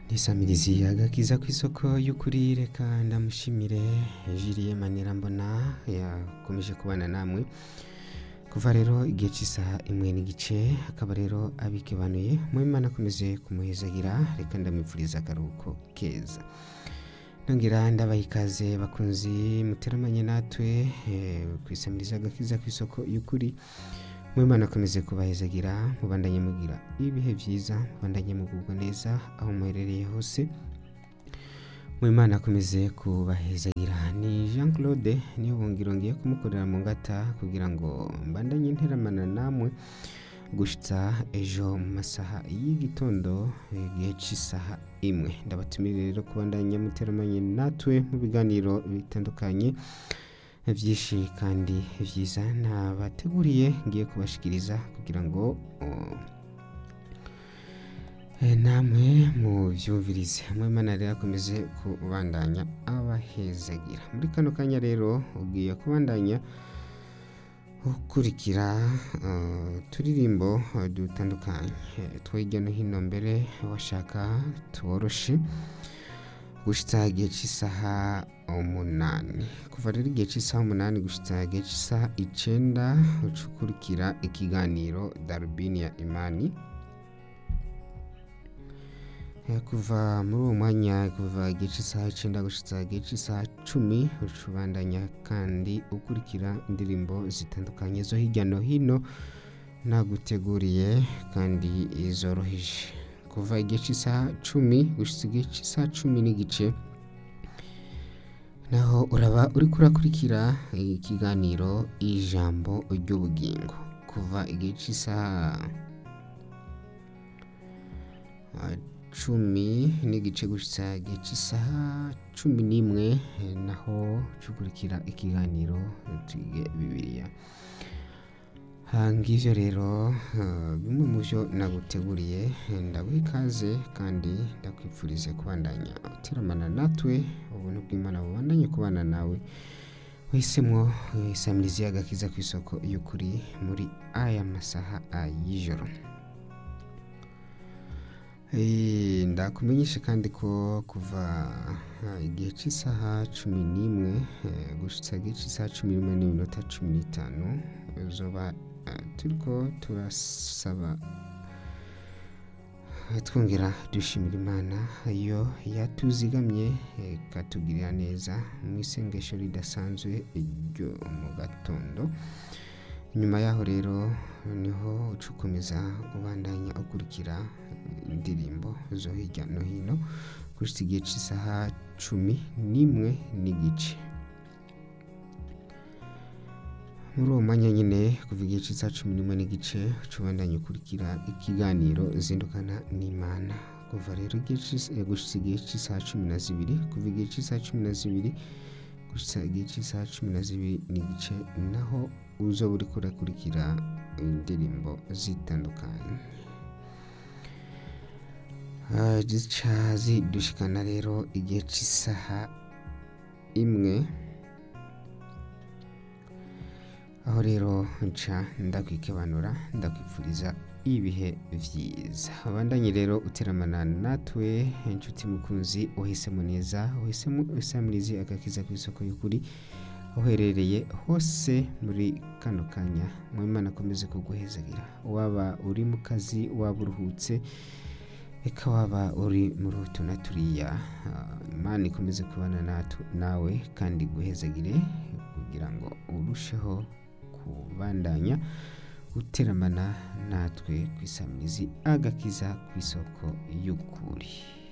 nisamirizi agakiza kw'isoko y'ukuri reka ndamushimire jiriye manira mbona yakomeje kubana namwe kuva rero igihe cy'isaha imwe n'igice akaba rero abikebanuye mu imana akomeze kumuhezagira reka ndamwipfuriza akaruhuko keza nongera ndabaha ikaze bakunzi muteramanye natwe eh, kwisamiriza agakiza kw'isoko y'ukuri mu imana akomeze kubahezagira mubandanye mugira ibihe byiza mubandanye mugubwa neza aho muherereye hose mu imana akomeze kubahezagira ni jean claude niyo bungiro ngiye kumukorera mu ngata kugira ngo mbandanye nteramana namwe gushitsa ejo mu masaha y'igitondo igihe cy'isaha imwe ndabatumire rero kubandanya muteramanye natwe mu biganiro bitandukanye byinshi kandi byiza nabateguriye ngiye kubashikiriza kugira ngo uh, eh, namwe mubyumvirize mwimana rero akomeze kubandanya abahezagira muri kano kanya rero ugiye kubandanya ukurikira uh, turirimbo uh, dutandukanye eh, two hirya no hino mbere washaka tuworoshe gushitsa igihe cy'isaha umunani kuva rero igihe cy'isaha umunani gushitsa igihe cy'isaha icenda ucukurikira ikiganiro darubini ya imani Eh, kuva muri uwo mwanya kuva igihe cy'isaha icenda gushitsa igihe cy'isaha cumi ucubandanya kandi ukurikira indirimbo zitandukanye zo hirya no hino naguteguriye kandi zoroheje kuva igihe cy'isaha cumi gushitsa igihe cy'isaha cumi n'igice naho uraba uriko urakurikira ikiganiro ijambo ry'ubugingo kuva igihe cy'isaha ah, cumi n'igice gushitsa igihe cy'isaha cumi n'imwe eh, naho ucukurikira ikiganiro twige bibiliya Ah, ngivyo rero ah, bimwe mu byo naguteguriye eh, ndaguha ikaze kandi ndakwifurize kubandanya uteramana natwe ubuntu bw'imana bubandanye kubana nawe wahisemwo eh, isamirizi y'agakiza ku isoko y'ukuri muri aya masaha ah, y'ijoro Eh, ndakumenyesha kandi ko kuva ah, igihe cy'isaha cumi n'imwe eh, gushitsa igihe cy'isaha cumi n'imwe n'iminota cumi n'itanu uzoba ah, turiko turasaba eh, twongera dushimira imana yo yatuzigamye eh, ikatugirira neza mu isengesho ridasanzwe ryo mu gatondo nyuma yaho rero niho ucukomeza ubandanya ukurikira indirimbo zo hirya no hino gushitsa igihe cy'isaha cumi n'imwe n'igice muri uwo mwanya nyine kuva igihe cy'isaha cumi n'imwe n'igice ucubandanya ukurikira ikiganiro zindukana n'imana kuva rero igihe c'is- eh, gushitsa igihe cy'isaha cumi na zibiri kuva igihe cy'isaha cumi na zibiri gushitsa igihe cy'isaha cumi na zibiri n'igice naho uzoba uriko urakurikira indirimbo zitandukanye Ah, zica zidushikana rero igihe cy'isaha imwe aho rero nca ndakwikebanura ndakwifuriza ibihe byiza abandanye rero uteramana natwe inshuti mukunzi uhisemo neza uhisemo isamirizi agakiza ku isoko y'ukuri aho uherereye hose muri kano kanya mu imana akomeze kuguhezagira waba uri mu kazi waba uruhutse reka waba uri muri utu na turiya ah, imana ikomeze kubana natu- nawe kandi guhezagire kugira ngo urusheho kubandanya guteramana natwe ku isamirizi agakiza ku isoko y'ukuri